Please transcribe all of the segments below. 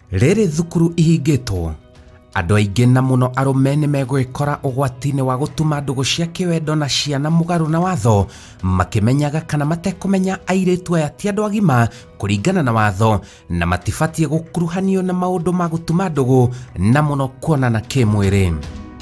rĩrĩ thukuru ihingĩtwo andũ aingĩ na mũno arũme nĩ megwĩkora ũgwati-inĩ wa gũtuma ndũgũ cia kĩwendo na ciana mũgarũ na watho makĩmenyaga kana matekũmenya airĩtu aya ti andũ agima kũringana na watho na matibatiĩ gũkuruhanio na maũndũ ma gũtuma ndũgũ na mũno kuonana kĩmwĩrĩ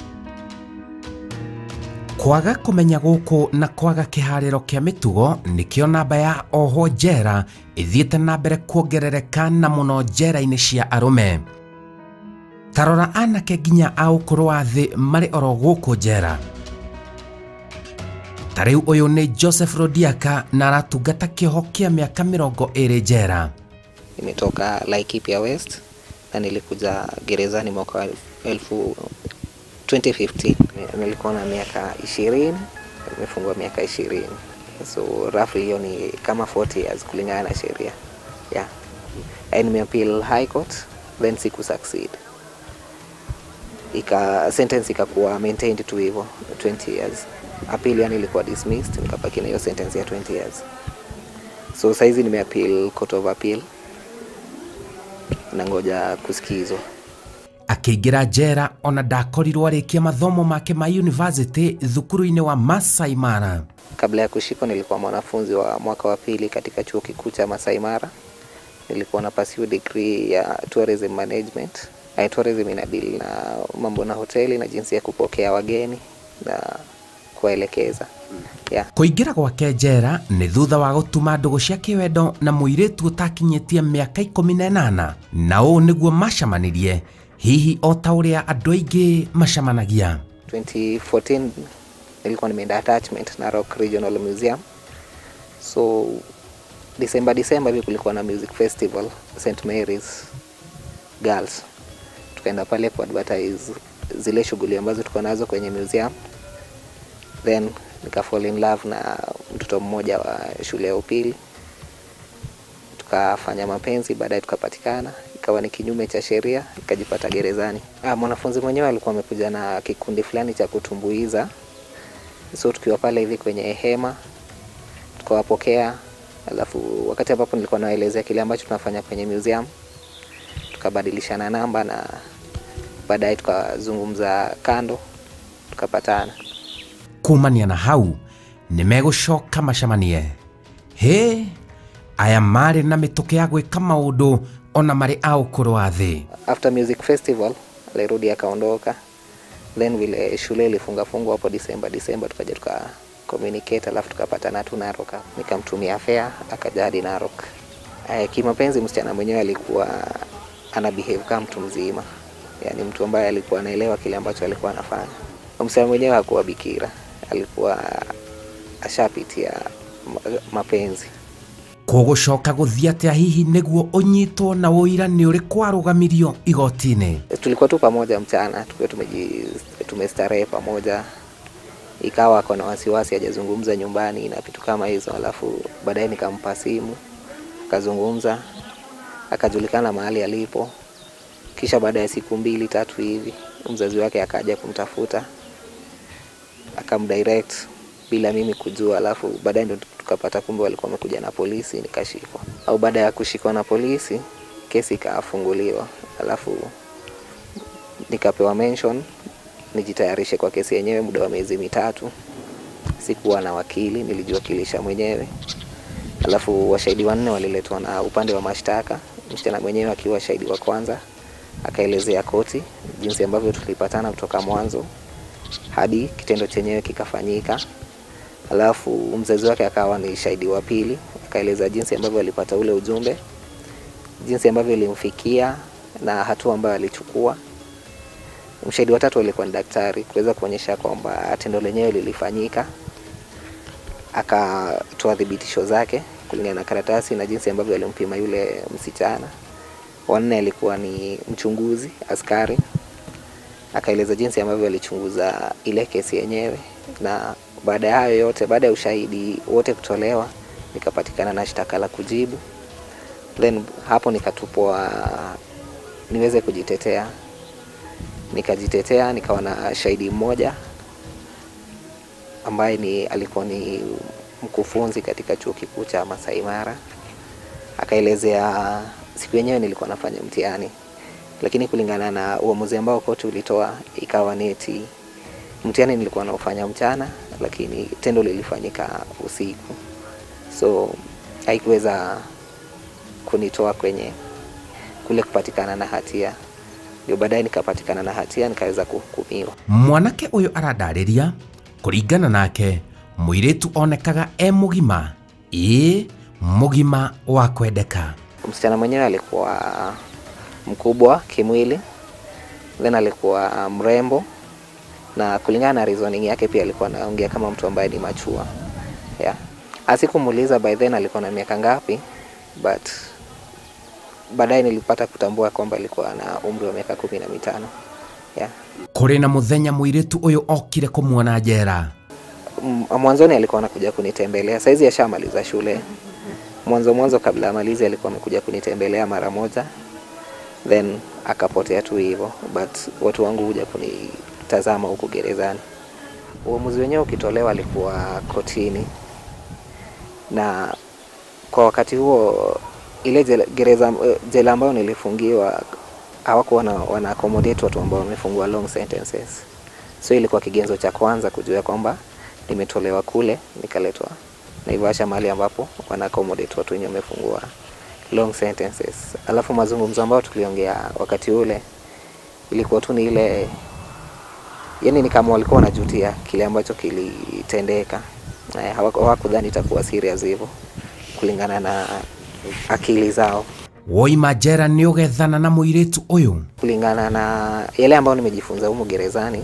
kwaga kũmenya gũkũ na kwaga kĩharĩro kĩa mĩtugo nĩkĩo namba ya ohwo njera ĩthiĩte na mbere kuongerereka na mũno njera-inĩ cia arũme tarora anake nginya a ũkũrũ wa thĩ marĩ oro gũkũ njera ta rĩu ũyũ nĩ joseph rodiaka na aratungata kĩoho kĩa mĩaka mĩrongo ĩrĩ njera nimetoka Laikipia West na nilikuja gerezani mwaka wa elfu 2015 nilikuwa na miaka ishirini nimefungwa miaka ishirini so roughly hiyo ni kama 40 years kulingana na sheria yeah. And nimeappeal high court then siku succeed ika sentence ikakuwa maintained tu hivyo 20 years appeal yani ilikuwa dismissed nikabaki na hiyo sentence ya 20 years so saizi nimeappeal court of appeal nangoja kusikizwa akĩingĩra njera ona ndakorirwo arĩkia mathomo make ma yunivasĩtĩ thukuru-inĩ wa Masai Mara kabla ya kushikwa nilikuwa mwanafunzi wa mwaka wa pili katika chuo kikuu cha Masai Mara nilikuwa na pursue degree ya tourism management I tourism inadili na mambo na hoteli na jinsi ya kupokea wageni na kuwaelekeza yeah. kũingĩra gwake njera nĩ thutha wa gũtuma ndũgũ cia kĩwendo na mũirĩtu ũtakinyĩtie mĩaka ikũmi na ĩnana na ũũ nĩguo macamanirie hihi o ta ũrĩa andũ aingĩ macamanagia 2014 nilikuwa nimeenda attachment Narok Regional Museum so December December hivi kulikuwa na music festival St Mary's Girls tukaenda pale kuadvertise zile shughuli ambazo tuko nazo kwenye museum then nika fall in love na mtoto mmoja wa shule ya upili tukafanya mapenzi baadaye tukapatikana ikawa ni kinyume cha sheria nikajipata gerezani ah, mwanafunzi mwenyewe alikuwa amekuja na kikundi fulani cha kutumbuiza so tukiwa pale hivi kwenye hema tukawapokea alafu wakati ambapo nilikuwa nawaelezea kile ambacho tunafanya kwenye museum tukabadilishana namba na baadaye tukazungumza kando tukapatana kumania na hau nĩ megũcoka macamanie hĩ aya marĩ na mĩtũkĩ ya gwĩka maũndũ ona marĩ a ũkũrũ wa thĩ after music festival alirudi akaondoka then vile shule ilifunga fungwa hapo Disemba Disemba tukaja tuka communicate alafu tukapatana tu Narok nikamtumia fare akaja hadi Narok eh, kimapenzi msichana mwenyewe alikuwa ana behave kama mtu mzima yani mtu ambaye alikuwa anaelewa kile ambacho alikuwa anafanya msichana mwenyewe hakuwa bikira alikuwa ashapitia ma- mapenzi kũgũcoka gũthiĩ atĩa hihi nĩguo ũnyitwo na ũira nĩ ũrĩ kwarũgamirio igoti-inĩ tulikuwa tu pamoja mchana tukiwa tumeji tumestarehe pamoja ikawa ako na wasiwasi hajazungumza nyumbani na vitu kama hizo alafu baadaye nikampa simu akazungumza akajulikana mahali alipo kisha baada ya siku mbili tatu hivi mzazi wake akaja kumtafuta akamdirect bila mimi kujua alafu baadaye ndo tukapata kumbe walikuwa wamekuja na polisi nikashikwa au baada ya kushikwa na polisi kesi ikafunguliwa alafu nikapewa mention nijitayarishe kwa kesi yenyewe muda wa miezi mitatu sikuwa na wakili nilijiwakilisha mwenyewe alafu washahidi wanne waliletwa na upande wa mashtaka msichana mwenyewe akiwa shahidi wa kwanza akaelezea koti jinsi ambavyo tulipatana kutoka mwanzo hadi kitendo chenyewe kikafanyika alafu mzazi wake akawa ni shahidi wa pili akaeleza jinsi ambavyo alipata ule ujumbe jinsi ambavyo ilimfikia na hatua ambayo alichukua mshahidi wa tatu alikuwa ni daktari kuweza kuonyesha kwamba tendo lenyewe lilifanyika akatoa thibitisho zake kulingana na karatasi na jinsi ambavyo alimpima yule msichana wanne alikuwa ni mchunguzi askari akaeleza jinsi ambavyo alichunguza ile kesi yenyewe na baada ya hayo yote baada ya ushahidi wote kutolewa nikapatikana na shtaka la kujibu then hapo nikatupwa niweze kujitetea nikajitetea nikawa na shahidi mmoja ambaye ni alikuwa ni mkufunzi katika chuo kikuu cha Masai Mara akaelezea siku yenyewe nilikuwa nafanya mtihani lakini kulingana na uamuzi ambao koti ulitoa ikawa neti mtihani nilikuwa naufanya mchana, lakini tendo lilifanyika usiku, so haikuweza kunitoa kwenye kule kupatikana na hatia. Ndio baadaye nikapatikana na hatia nikaweza kuhukumiwa. mwanake ũyũ arandarĩria kũringana nake mũirĩtu onekaga e mũgima ĩĩ mũgima wa kwendeka Msichana mwenyewe alikuwa mkubwa kimwili, then alikuwa mrembo, na kulingana na reasoning yake pia alikuwa anaongea kama mtu ambaye ni machua yeah. Asikumuuliza by then alikuwa na miaka ngapi, but baadaye nilipata kutambua kwamba alikuwa na umri wa miaka kumi na mitano yeah. kũrĩ na mũthenya mũirĩtu ũyũ okire kũmuona njera M- mwanzoni alikuwa anakuja kunitembelea, saizi ashamaliza shule. Mwanzo mwanzo kabla amalizi alikuwa amekuja kunitembelea mara moja, then akapotea tu hivyo, but watu wangu huja kunitazama huku gerezani. Uamuzi wenyewe ukitolewa alikuwa kotini, na kwa wakati huo ile jela, gereza, eh, jela ambayo nilifungiwa hawakuwa wana, wana accommodate watu ambao wamefungwa long sentences, so ilikuwa kigenzo cha kwanza kujua kwamba nimetolewa kule nikaletwa Naivasha, mahali ambapo wana accommodate watu wenye wamefungua long sentences. Alafu mazungumzo ambayo tuliongea wakati ule ilikuwa tu ni ile, yani ni kama walikuwa wanajutia kile ambacho kilitendeka. Eh, hawaku- Hawakudhani itakuwa serious hivyo kulingana na akili zao, woima njera nĩ ũgethana na mũirĩtu ũyũ kulingana na yale ambayo nimejifunza humu gerezani.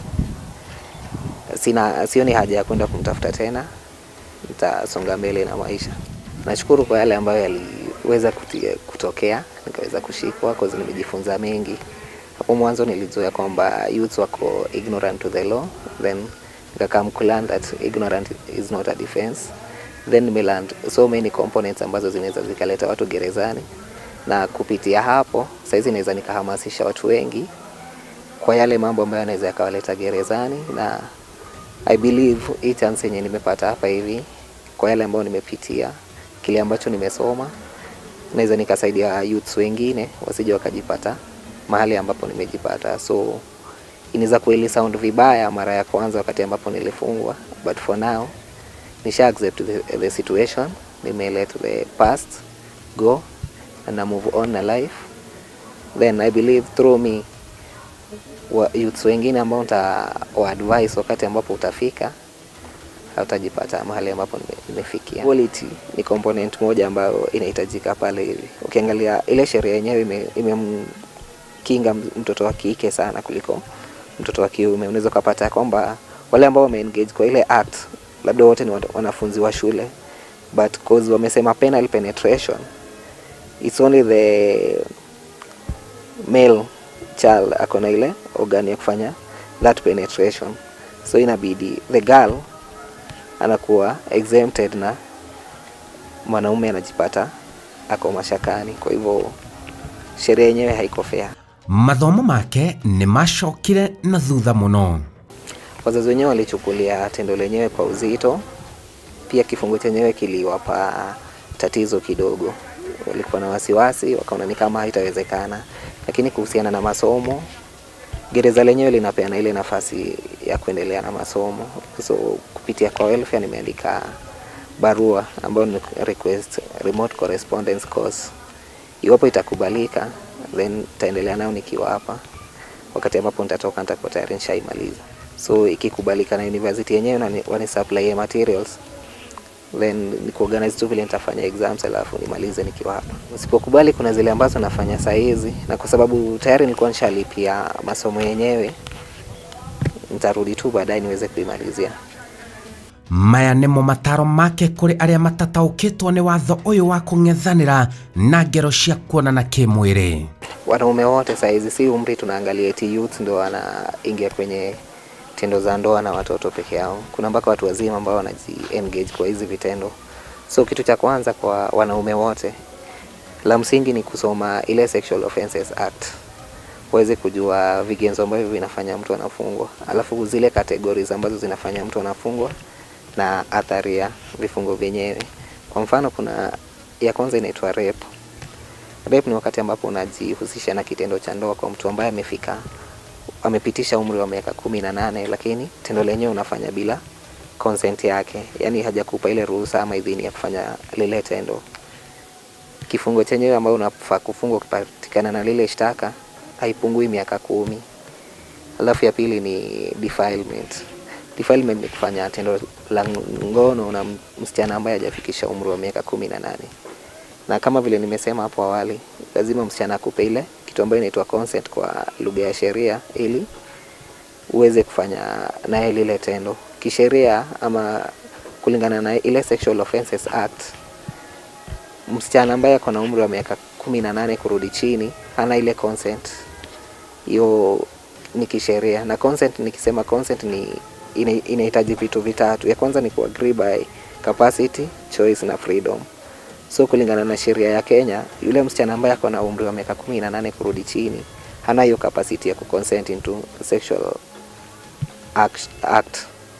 Sina, sioni haja ya kwenda kumtafuta tena, nitasonga mbele na maisha. Nashukuru kwa yale ambayo yaliweza kutia- kutokea, nikaweza kushikwa cause nimejifunza mengi. Hapo mwanzo nilizoea kwamba youths wako ignorant to the law, then nikakam kulearn that ignorant is not a defense. Then nimelearn so many components ambazo zinaweza zikaleta watu gerezani, na kupitia hapo saizi naweza nikahamasisha watu wengi kwa yale mambo ambayo yanaweza yakawaleta gerezani, na I believe hii chance yenye nimepata hapa hivi, kwa yale ambayo nimepitia, kile ambacho nimesoma, naweza nikasaidia youths wengine wasije wakajipata mahali ambapo nimejipata. So inaweza kweli sound vibaya mara ya kwanza wakati ambapo nilifungwa, but for now nisha accept the, the situation, nime let the past go and I move on na life, then I believe through me wa youths wengine ambao nita wa advice wakati ambapo utafika hautajipata mahali ambapo nime- nimefikia. Quality ni component moja ambayo inahitajika pale hivi. Ukiangalia ile sheria yenyewe ime- imemkinga mtoto wa kike sana kuliko mtoto wa kiume. Unaweza ukapata kwamba wale ambao wameengage kwa ile act labda wote ni wana- wanafunzi wa shule but cause wamesema penal penetration it's only the male child ako na ile organ ya kufanya that penetration so inabidi the girl anakuwa exempted na mwanaume anajipata ako mashakani kwa hivyo sheria yenyewe haiko fair mathomo make nĩ macokire na thutha mũno wazazi wenyewe walichukulia tendo lenyewe kwa uzito pia kifungo chenyewe kiliwapa tatizo kidogo walikuwa na wasiwasi wakaona ni kama haitawezekana lakini kuhusiana na masomo gereza lenyewe linapeana ile nafasi ya kuendelea na masomo so kupitia kwa welfare nimeandika barua ambayo ni request remote correspondence course iwapo itakubalika then taendelea nayo nikiwa hapa wakati ambapo nitatoka nitakuwa tayari nishaimaliza so ikikubalika na university yenyewe na wani supply materials then ni kuorganize tu vile nitafanya exams alafu nimalize nikiwa hapa. Usipokubali, kuna zile ambazo nafanya saa hizi, na kwa sababu tayari nilikuwa nishalipia masomo yenyewe, nitarudi tu baadaye niweze kuimalizia. maya nĩmo mataro make kũrĩ arĩa matataũkĩtwo nĩ watho ũyũ wa kũng'ethanĩra na ngero cia kuonana kĩmwĩrĩ Wanaume wote saa hizi, si umri tunaangalia eti youth ndo wanaingia kwenye tendo za ndoa na watoto peke yao. Kuna mpaka watu wazima ambao wanaji engage kwa hizi vitendo. So kitu cha kwanza kwa wanaume wote, la msingi ni kusoma ile Sexual Offences Act waweze kujua vigenzo ambavyo vinafanya mtu anafungwa, alafu zile categories ambazo zinafanya mtu anafungwa na athari ya vifungo vyenyewe. Kwa mfano, kuna ya kwanza inaitwa rape. rape ni wakati ambapo unajihusisha na kitendo cha ndoa kwa mtu ambaye amefika amepitisha umri wa miaka kumi na nane lakini tendo lenyewe unafanya bila consent yake yaani hajakupa ile ruhusa ama idhini ya kufanya lile tendo kifungo chenyewe ambayo unafaa kufungwa ukipatikana na lile shtaka haipungui miaka kumi alafu ya pili ni defilement defilement ni kufanya tendo la ngono na msichana ambaye hajafikisha umri wa miaka kumi na nane na kama vile nimesema hapo awali lazima msichana akupe ile kitu ambayo inaitwa consent kwa lugha ya sheria ili uweze kufanya naye lile tendo kisheria ama kulingana na ile Sexual Offences Act msichana ambaye ako na umri wa miaka kumi na nane kurudi chini hana ile consent hiyo ni kisheria na consent nikisema consent ni ina- inahitaji vitu vitatu ya kwanza ni ku agree by capacity choice na freedom so kulingana na sheria ya Kenya yule msichana ambaye ako na umri wa miaka kumi na nane kurudi chini hana hiyo capacity ya kuconsent into sexual act, act.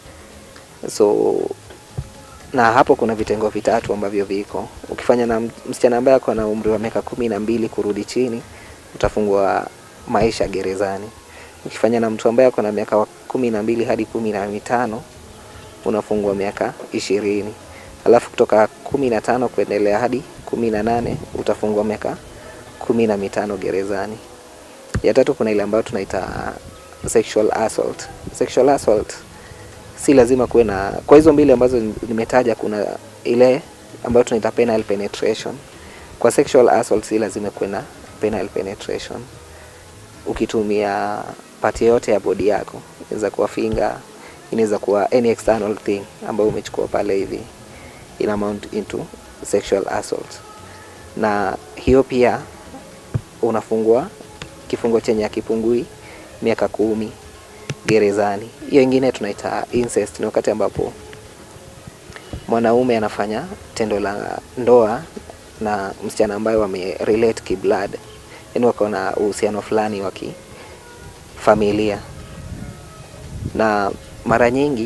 so na hapo kuna vitengo vitatu ambavyo viko ukifanya na msichana ambaye ako na umri wa miaka kumi na mbili kurudi chini utafungwa maisha gerezani ukifanya na mtu ambaye ako na miaka wa kumi na mbili hadi kumi na mitano unafungwa miaka ishirini alafu kutoka kumi na tano kuendelea hadi kumi na nane utafungwa miaka kumi na mitano gerezani ya tatu kuna ile ambayo tunaita sexual assault sexual assault si lazima kuwe na kwa hizo mbili ambazo nimetaja kuna ile ambayo tunaita penile penetration kwa sexual assault si lazima kuwe na penile penetration ukitumia pati yote ya bodi yako inaweza kuwa finger inaweza kuwa any external thing ambayo umechukua pale hivi ina amount into sexual assault na hiyo pia unafungwa kifungo chenye akipungui miaka kumi gerezani hiyo ingine tunaita incest ni wakati ambapo mwanaume anafanya tendo la ndoa na msichana ambaye wame relate kiblood yani wako na uhusiano fulani wa kifamilia na mara nyingi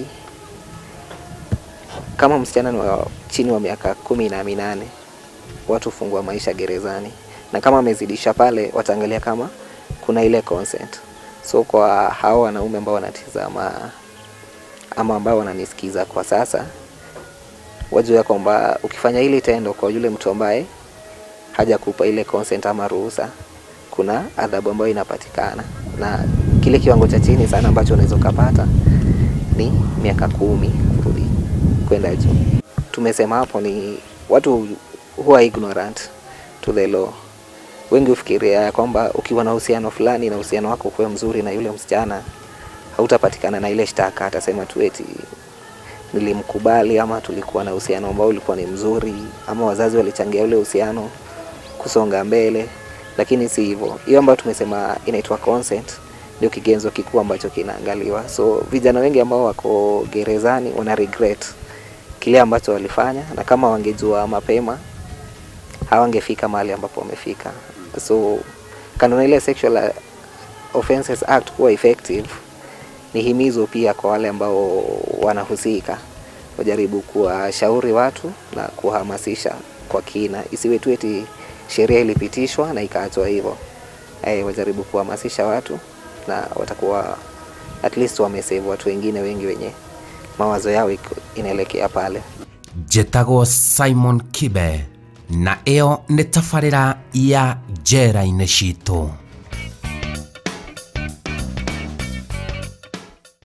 kama msichana ni wa chini wa miaka kumi na minane watu hufungwa maisha gerezani na kama amezidisha pale wataangalia kama kuna ile consent so kwa hao wanaume ambao wanatizama ama ambao wananisikiza kwa sasa wajua kwamba ukifanya hili tendo kwa yule mtu ambaye hajakupa ile consent ama ruhusa kuna adhabu ambayo inapatikana na kile kiwango cha chini sana ambacho unaweza ukapata ni miaka kumi kurudi kwenda juu tumesema hapo ni watu huwa ignorant to the law wengi hufikiria ya kwamba ukiwa na uhusiano fulani na uhusiano wako kuwa mzuri na yule msichana hautapatikana na ile shtaka atasema tu eti nilimkubali ama tulikuwa na uhusiano ambao ulikuwa ni mzuri ama wazazi walichangia ule uhusiano kusonga mbele lakini si hivyo hiyo ambayo tumesema inaitwa consent ndio kigenzo kikuu ambacho kinaangaliwa so vijana wengi ambao wako gerezani wana regret kile ambacho walifanya na kama wangejua mapema hawangefika mahali ambapo wamefika so kando na ile sexual offences act kuwa effective ni himizo pia kwa wale ambao wanahusika wajaribu kuwashauri watu na kuhamasisha kwa kina isiwe tu eti sheria ilipitishwa na ikaachwa hivyo eh, wajaribu kuhamasisha watu na watakuwa at least wamesave watu wengine wengi wenye mawazo yao iko- inaelekea pale njĩtagwo simon kibe na ĩyo nĩ tabarĩra ya njera-inĩ citũ